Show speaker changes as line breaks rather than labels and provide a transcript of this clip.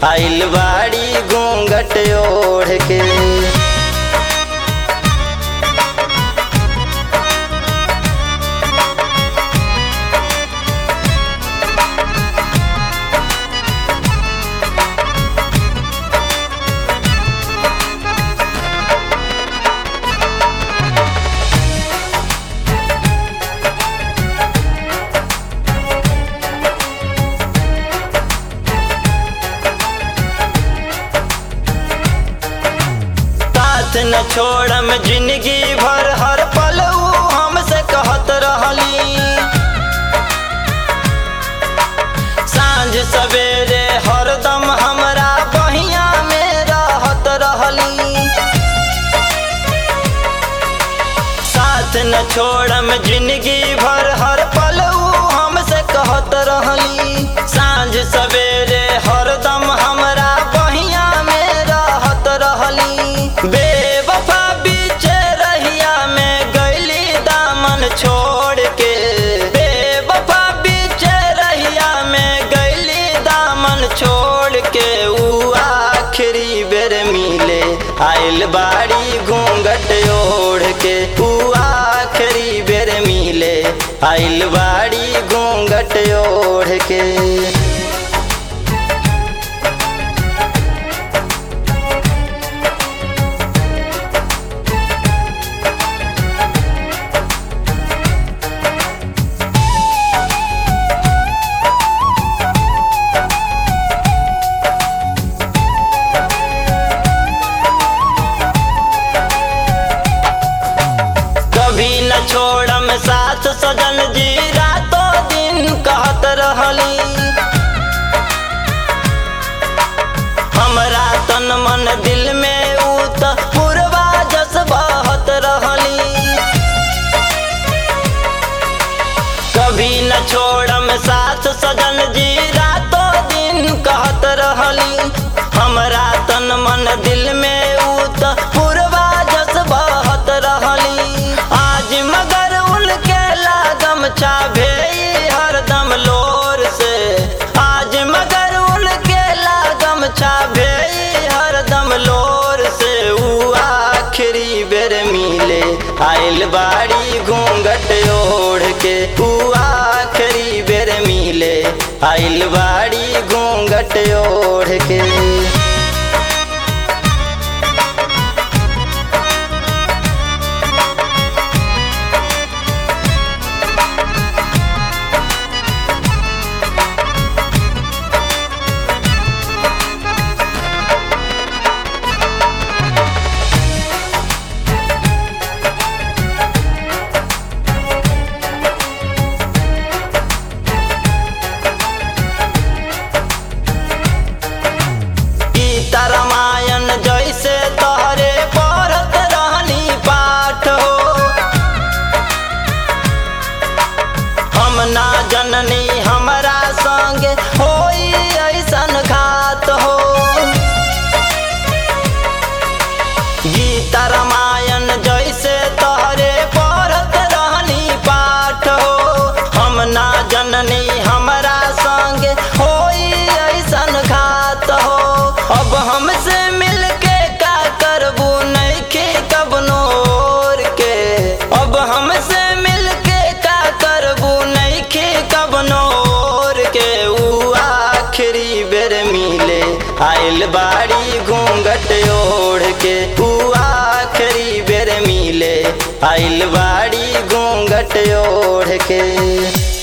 आइल बाड़ी घूंघट ओढ़ के साथ न छोड़म जिंदगी भर हर पल ऊ हमसे कहत रहली सांझ सवेरे हरदम हमरा बहिया में रहत रहली साथ न छोड़म जिंदगी भर हर पल ऊ हमसे कहत रहली सांझ सवेरे हरदम हमरा बहिया में रहत रहली बेवफा बीच रहिया में गैली दामन छोड़ के बेवफा बीच रहिया में गैली दामन छोड़ के ऊ आखिरी बेर मिले आइल बाड़ी घूंघट ओढ़ के ऊ आखिरी बेर मिले आइल बाड़ी घूंघट ओढ़ के कभी न छोड़म साथ सजन जी रातों दिन कहत रहली हमरा तन मन दिल में ऊ त पुरवा जस बहत रहली कभी न छोड़म साथ सजन जी रातों दिन कहत रहली हमरा तन मन दिल में ऊ त पुरवा जस बहत रहली आज मगर उनके लागम चाभे हरदम लोर से आज मगर उनके लागम चाभे हरदम लोर से ऊ आखिरी बेर मिले आइल बाड़ी घूंघट ओढ़ के ऊ आखिरी बेर मिले आइल बाड़ी घूंघट ओढ़ के गीता रामायण जैसे तोहरे पढ़त रहनी पाठ हो हम ना जननी हमरा संगे होई ऐसन घात हो गीता रामायण जैसे तोहरे पढ़त रहनी पाठ हो हम ना जननी हमरा संगे होई ऐसन घात हो अब हमसे मिलके का करबू नइखे कबनो और के अब हमसे मिलके का करबू नइखे कबनो और के ऊ आखिरी बेर मिले आइल बाड़ी घूंघट ओढ़ के ऊ आखिरी बेर मिले आइल बाड़ी घूंघट ओढ़ के